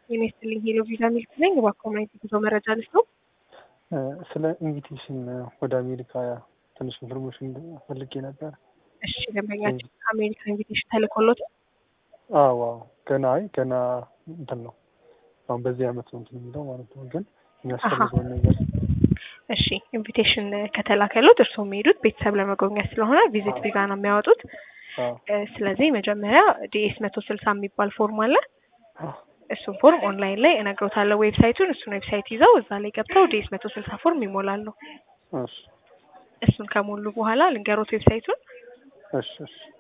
ጤና ይስጥልኝ ሄሎ ቪዛ ሚልክ ነኝ። እባክዎ ማየት የጉዞ መረጃ ልስጥ ነው። ስለ ኢንቪቴሽን ወደ አሜሪካ ትንሽ ኢንፎርሜሽን ፈልጌ ነበር። እሺ ደንበኛችን አሜሪካ ኢንቪቴሽን ተልኮሎት አዎ አዎ ገና አይ ገና እንትን ነው አሁን በዚህ አመት ነው እንትን የሚለው ማለት ነው። ግን የሚያስፈልገውን ነገር እሺ ኢንቪቴሽን ከተላከሎት እርስዎ የሚሄዱት ቤተሰብ ለመጎብኘት ስለሆነ ቪዚት ቪዛ ነው የሚያወጡት። አዎ ስለዚህ መጀመሪያ ዲኤስ መቶ ስልሳ የሚባል ፎርም አለ። እሱን ፎርም ኦንላይን ላይ እነግሮታለሁ ዌብሳይቱን። እሱን ዌብሳይት ይዘው እዛ ላይ ገብተው ዲኤስ መቶ ስልሳ ፎርም ይሞላሉ። እሺ እሱን ከሞሉ በኋላ ልንገሮት ዌብሳይቱን እሺ እሺ